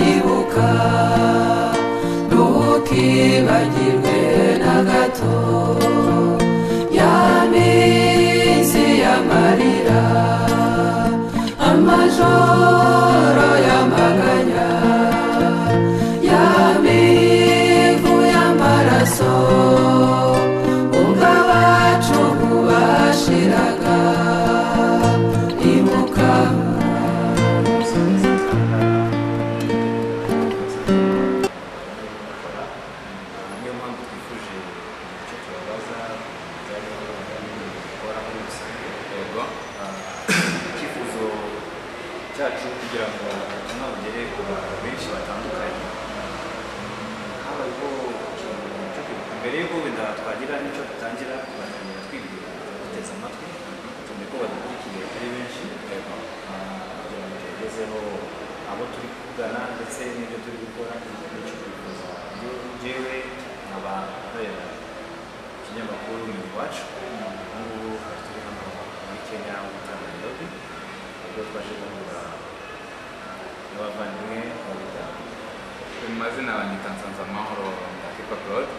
uwiteka ntukibagirwe na gato ya minsi y'amarira amajoro y'amaganya ya mivu y'amaraso ubwo abacu bashiraga ibuka niyo mpamvu twifuje icyo tubabaza bijyanye n'ubukora muri rusange yego icyifuzo cyacu kugira ngo ubutumwa bugere ku bantu benshi batandukanye habayeho ikintu cyo kwibuka mbere y'uko wenda twagira n'icyo dutangira tugatangira twibwira duteze amatwi cyane ko badukurikiye ari benshi yego Ah, kugira ngo tugezeho abo turi kugana ndetse n'ibyo turi gukora n'icyo twifuza yewe nkaba nkorera ikinyamakuru ni iwacu ubu ngubu hari turi hano muri kenya mu nairobi ubwo twaje guhura n'abavandimwe babita mu mazina banyita nsanzamahoro ndakipa claude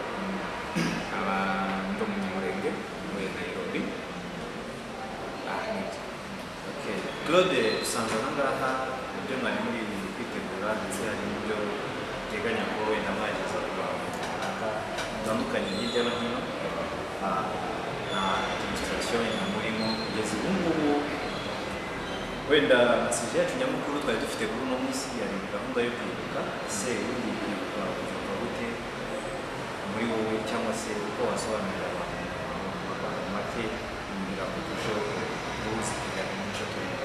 nkaba ndi umunyamurenge muri nairobi ah nibyo Okay. Claude usanga aha ngaha ibyo mwari muri kwitegura ndetse hari n'ibyo uteganya ko wenda mwageza ku bantu runaka batandukanye hirya no hino Ah, na demonstration ya murimo kugeza ubu ngubu wenda message yacu nyamukuru twari dufite kuri uno munsi yari gahunda yo kwibuka ese ubundi kwibuka ubyumva gute muri wowe cyangwa se uko wasobanurira abantu mu magambo make kugira ngo turusheho guhuzikanira umuco turimo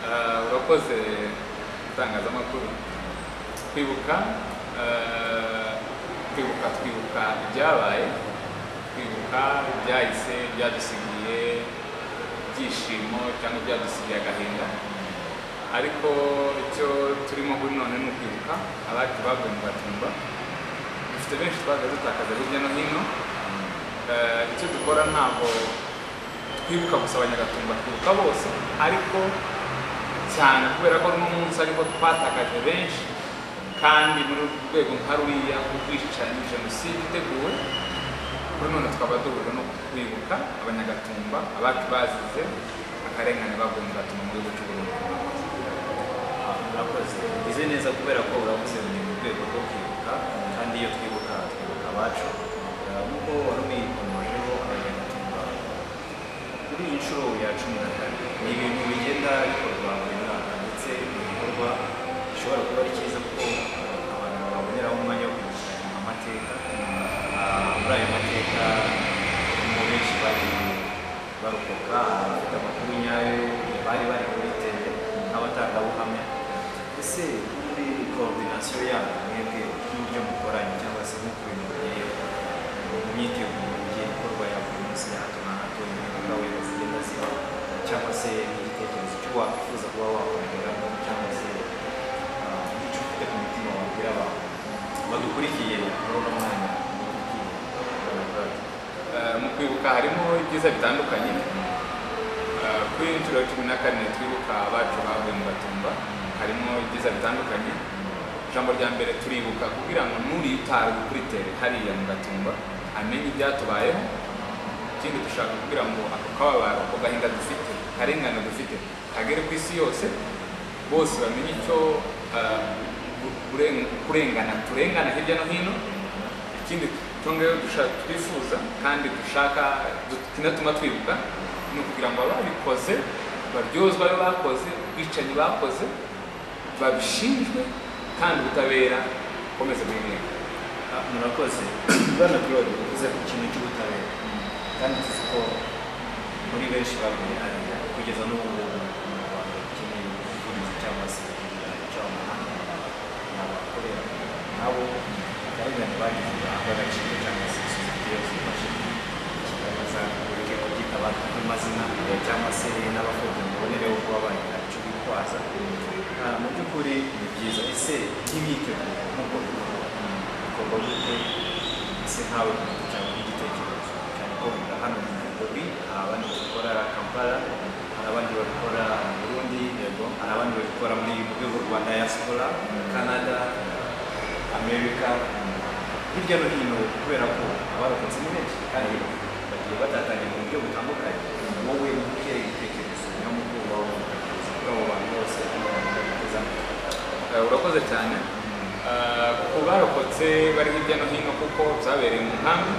Ah, urakoze itangazamakuru twibuka ah, twibuka twibuka ibyabaye twibuka ibyahise byadusigiye ibyishimo cyangwa byadusigiye agahinda ariko icyo turimo kuri none ni ukwibuka abacu baguye mu gatumba dufite benshi twagiye dutakaza hirya no hino Eh, icyo dukora ntabwo twibuka gusa abanyagatumba twibuka bose ariko cyane kubera ko uno munsi ariko twatakaje benshi kandi muri uru rwego nka ruriya ubwicanyi jenoside iteguwe kuri none tukaba duhura no kwibuka abanyagatumba abacu bazize akarengane baguye mu gatumba muri bucuruzi Ah, murakoze bize neza kubera ko uravuze ngo ni mu rwego rwo kwibuka kandi iyo twibuka twibuka abacu Ah, nk'uko wari ubikomojeho abanyamatungo kuri iyi nshuro ya cumi na kane ni ibintu bigenda bikorwa buri mwaka ndetse ni igikorwa gishobora kuba ari cyiza kuko abantu baboneraho umwanya wo kwibuka amateka Ah, muri ayo mateka mu benshi bari barokoka abafite amakuru nyayo bari bari kuri tele n'abatangabuhamya ese muri koordinasiyo yanyu mwebwe n'ibyo mukoranye cyangwa se nk'uko ibintu bigiyeho mu myiteguro igiye ikorwa ya buri munsi ya hato na hato imibonano we zigenda ziba cyangwa se n'igitekerezo cyo wakwifuza kuba wakongeramo cyangwa se ah, icyo ufite ku mutima wabwira abantu badukurikiye muri uno mwanya badukurikiye Barakoze. Eh, mu kwibuka harimo ibyiza bitandukanye Eh, kuri iyi nshuro ya cumi na kane twibuka abacu bavuye mu gatumba harimo ibyiza bitandukanye ijambo rya mbere turibuka kugira ngo n'uriye utazi kuri tere hariya mu gatumba amenye ibyatubayeho ikindi dushaka kugira ngo ako kababaro ako gahinda dufite karengane dufite kagere ku isi yose bose bamenye icyo eh, gu- kuren- kurengana turengana hirya no hino ikindi twongeyeho dushaka twifuza kandi dushaka du- kinatuma twibuka ni ukugira ngo ababikoze baryozwe ayo bakoze ubwicanyi bakoze babishinjwe kandi ubutabera bukomeze bw'imyenda Ah, murakoze bwana claude uvuze ku kintu cy'ubutabera kandi tuzi ko muri benshi baguye hariya kugeza n'ubu ngubu mu rwanda dukeneye ubuvugizi cyangwa se ikiganiro cy'amahanga ni abakorera nabo akarengane bagize b'agaciro cyangwa se sosiyete yose ibashe kigaragaza uburyo kubyita abantu b'amazina cyangwa se n'abafunzwe mubonereho kuba bagira icyo bitwaza Ah, mu by'ukuri ni byiza ese nk'imyiteguro nk'uko tubivuga bikorwa gute ese nkawe ku giti cyawe n'igitekerezo cyane ko biga hano mu Nairobi hari abandi babikora Kampala hari abandi babikora mu Burundi yego hari n'abandi babikora muri mu rwego rwa diaspora canada america hirya no hino kubera ko abarokotse ni benshi kandi bagiye batatanye mu buryo butandukanye wowe muke ibitekerezo niyo mu bwoba wo kuri abo bantu bose batezamo Eh, urakoze cyane Eh, ku barokotse bari hirya no hino kuko byabereye mu nkambi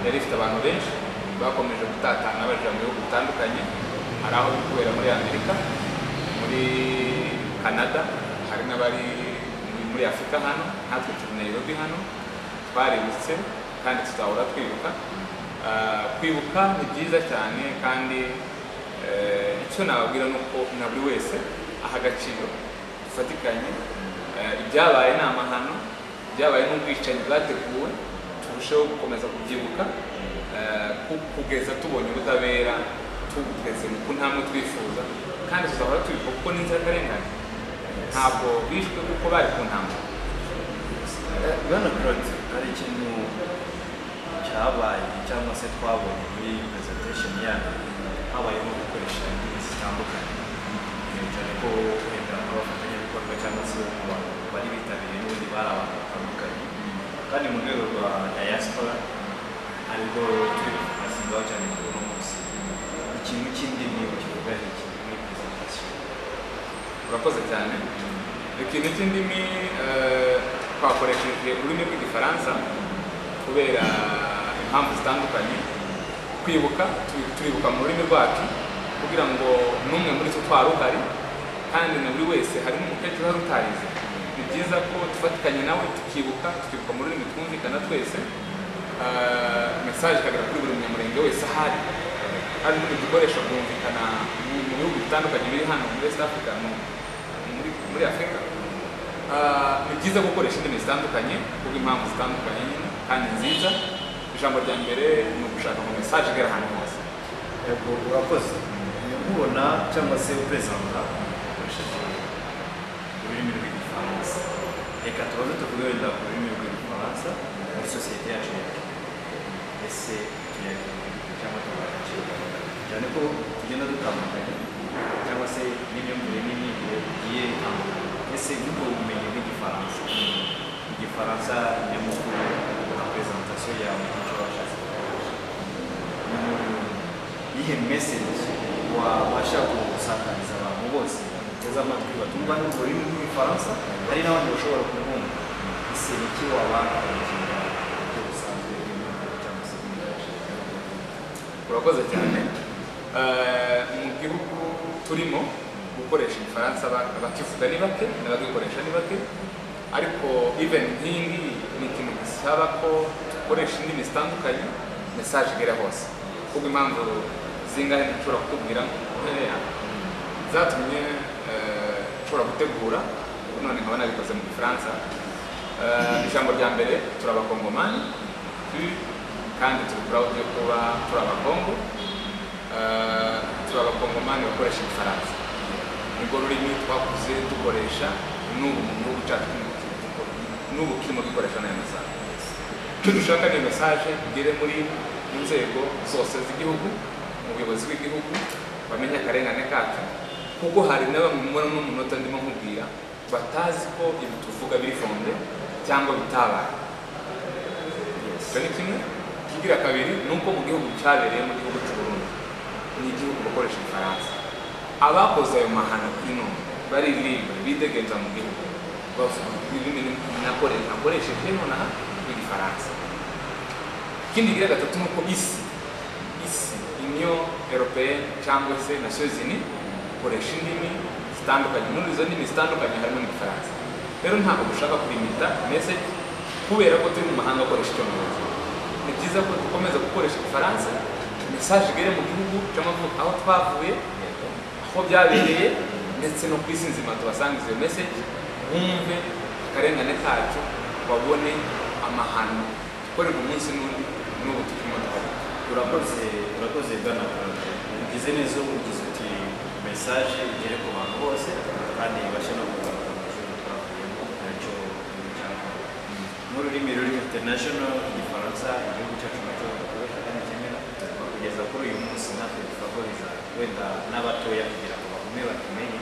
yari ifite abantu benshi bakomeje gutatana bajya mu bihugu bitandukanye hari aho biri kubera muri amerika muri canada hari n'abari muri- muri afurika hano natwe turi nairobi hano twaributse kandi tuzahora twibuka Eh, kwibuka ni byiza cyane kandi eh, icyo nababwira ni uko na buri wese aha agaciro dufatikanye Eh, ibyabaye ni amahano ibyabaye n'ubwicanyi bwateguwe turusheho gukomeza kubyibuka eh, ku- kugeza tubonye ubutabera tugeze mu kuntamwe twifuza kandi tuzahora tubibuka kuko ni inzirakarengane ntabwo bishwe kuko bari ku ntambara bwana claude hari ikintu cyabaye cyangwa se twabonye muri presentation yanyu habayeho gukoresha indimi zitandukanye Eh, cyane ko wenda abafatanyabikorwa cyangwa se abantu bari bitabiriye n'ubundi bari abantu batandukanye kandi mu rwego rwa diaspora aribwo turi kubasingaho cyane kuri uno munsi ikintu cy'indimi mu kivuga ni iki muri presentation urakoze cyane ikintu cy'indimi eh, twakoresheje ururimi rw'igifaransa kubera impamvu zitandukanye kwibuka tu- turibuka mu rurimi rwacu kugira ngo n'umwe muri twe twari uhari kandi na buri wese harimo umukecuru uhari utarize ni byiza ko dufatikanye nawe tukibuka tukibuka mu rurimi twumvikana twese Eh, mesaje ikagera kuri buri munyamurenge wese ahari hari n'ubu dukoresha kumvikana mu mu bihugu bitandukanye biri hano muri west africa mu- muri, muri afurika Ah, ni byiza gukoresha indimi zitandukanye kubw'impamvu zitandukanye nyine kandi nziza ijambo rya mbere ni ugushaka mu mesaje igera ahantu hose yego urakoze nkubona cyangwa se uperezida ukoresheje ururimi rw'igifaransa reka tubaze tukuberera ku rurimi rw'igifaransa muri sosiyete yacu ya Kenya. ese tuyakunda cyangwa tukayakiga cyane ko tugenda dutandukanye cyangwa se n'imyumvire n'imyigire bigiye bitandukanye ese nk'ubwo bumenyi bw'igifaransa igifaransa nyamukuru nka presentation yawe icyo washatse gukoresha iyihe meseji wabasha gusakariza abantu bose bateze amatwi batumva n'urwo rurimi rw'igifaransa hari n'abandi bashobora kubumva ese ni iki wabakangira ibyo busanzwe bw'imyumvire cyangwa se bw'imyigire? urakoze cyane Eh, mu gihugu turimo gukoresha igifaransa ba- abakivuga ni bake n'abagikoresha ni bake ariko even nk'iyi ngiyi ni ikintu gisaba ko dukoresha indimi zitandukanye mesaje igera hose kuko impamvu zingahe nshobora kutubwira nkeya zatumye eh, nshobora gutegura none nkaba nabikoze mu gifaransa Eh, ijambo rya mbere turabakongomani tu- kandi turi proud yo kuba turi abakongo Eh, turi abakongomani bakoresha igifaransa nibwo rurimi twakuze dukoresha n'ubu mu gihugu cyacu n'ubu turimo dukoresha n'ayo masaha icyo dushaka ni mesaje igere muri mu nzego zose z'igihugu mu buyobozi bw'igihugu bamenye akarengane kacu kuko hari na bamwe muri no munota ndimo nkubwira batazi ko ibi tuvuga biri fonde cyangwa bitabaye icyo ni kimwe ikigira kabiri ni uko mu gihugu cyabereye mu gihugu cy'u Burundi ni igihugu bakoresha igifaransa abakoze ayo mahano kuri none baririmba bidegenza mu gihugu bavuga ururimi nakore- nakoresheje nonaha rw'igifaransa ikindi kigira gatatu ni uko isi isi union européenne cyangwa se nations unies ikoresha indimi zitandukanye muri izo ndimi zitandukanye harimo n'igifaransa rero ntabwo dushaka kurimita message kubera ko turi mu mahanga akoresha icyongereza ni byiza ko dukomeza gukoresha igifaransa message igere mu gihugu cyangwa ngo aho twavuye aho byabereye ndetse no ku isi nzima tubasangize iyo message bumve akarengane kacu babone amahano dukorerwa umunsi n'undi n'ubu turimo tubaho urakoze urakoze bwana claude ugize neza ubu ugize uti mesaje igere ku bantu bose kandi ibashe no kugaruka mu ishuri twavuyemo nacyo cyangwa nk'ururimi ruri international igifaransa igihugu cyacu nacyo dukoresha kandi kimera kugeza kuri uyu munsi natwe tugahuriza wenda n'abatoya kugira ngo bagume bakimenye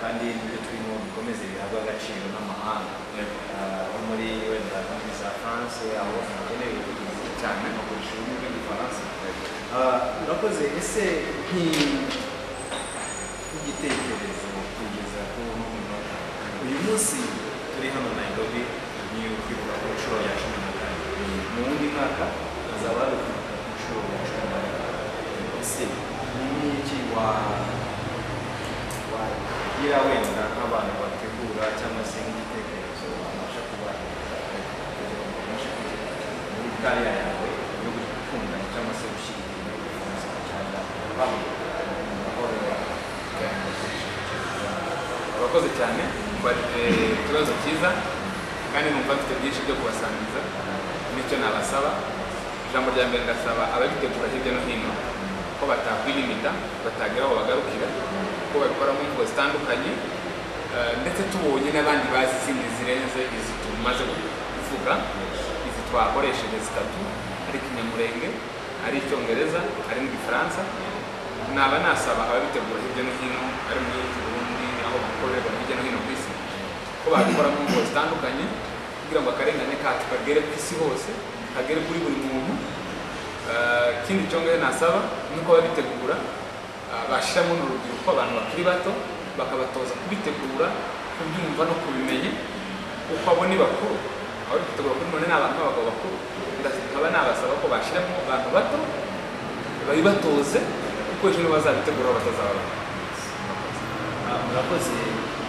kandi n'ibyo turimo bikomeze bihabwe agaciro n'amahanga Ah, nko muri wenda muri za france aho hakenewe ubuvuzi cyane no kurusha ururimi rw'igifaransa Ah, urakoze ese nki- nk'igitekerezo kugeza ku munota uyu munsi turi hano nairobi ni ukwibuka ku nshuro ya cumi na kane mu wundi mwaka hazaba hari ukwibuka ku nshuro ya cumi na kane ese ni iki wa wagira wenda nk'abantu bategura cyangwa se nk'igitekerezo wabasha kuba kugira ngo ubashe kugera muri kariya yawe yo gutunganya cyangwa se gushyigikira ubuzima cyangwa kwamamaza mu mahoro yawe urakoze cyane mbaje ikibazo cyiza kandi numva mfite byinshi byo kubasangiza nicyo nabasaba ijambo rya mbere ndasaba ababitegura hirya no hino ko batakwilimita batagira aho bagarukira ko babikora mu ngo zitandukanye eh, ndetse tubonye n'abandi bazi izindi zirenze izi tumaze kuvuga izi twakoresheje zitatu ari ikinyamurenge ari icyongereza ari n'igifaransa naba nasaba ababitegura hirya no hino ari muri Burundi aho bakorerwa hirya no hino ku isi ko babikora mu ngo zitandukanye kugira ngo akarengane kacu kagere ku isi hose kagere kuri buri muntu Eh, ikindi cyongeye nasaba ni uko ababitegura eh, bashyiramo n'urubyiruko abantu bakiri bato bakabatoza kubitegura kubyumva no kubimenya uko abo ni bakuru aho bitegura kuri none ni abantu b'abagabo bakuru ndakaba nabasaba ko bashyiramo abantu bato babibatoze kuko ejo nibo bazabitegura batazababona Ah, murakoze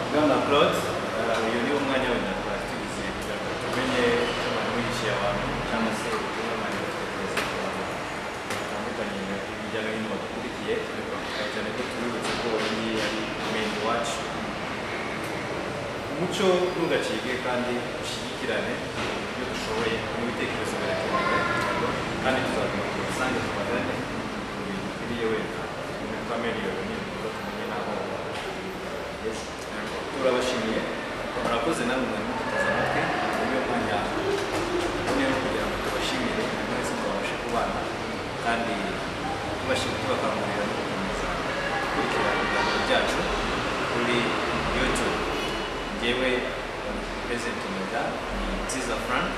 bwana claude Ah, uyu ni umwanya wenda twakirize kugira ngo tumenye abantu bishyuye abantu cyangwa se ubutumwa abantu batwegereza ku bantu batandukanye hirya no hino badukurikiye cyane ko tubibutse ko iyi ari meni wacu umuco ntugacike kandi dushyigikirane ibyo dushoboye n'ibitekerezo birakenewe kandi tuzaguma ku rusange tubagane mu bintu bikwiriye wenda iminota miliyoni n'ibikorwa tumenye n'aho bageze. turabashimiye murakoze namwe mwari mututeze amatwi niyo mwanya tubone no kugira ngo tubashimire mwese twabashe kubana kandi tubashimire tubakangurira no gukomeza gukurikira ibiganiro byacu kuri youtube njyewe perezida meda ni nziza frank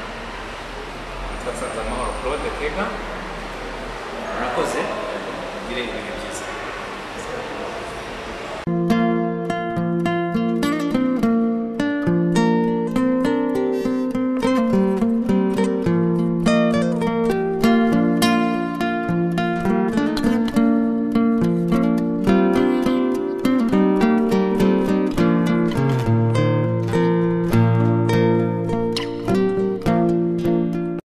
twasanze amahoro claude tega murakoze mugire ibihe byiza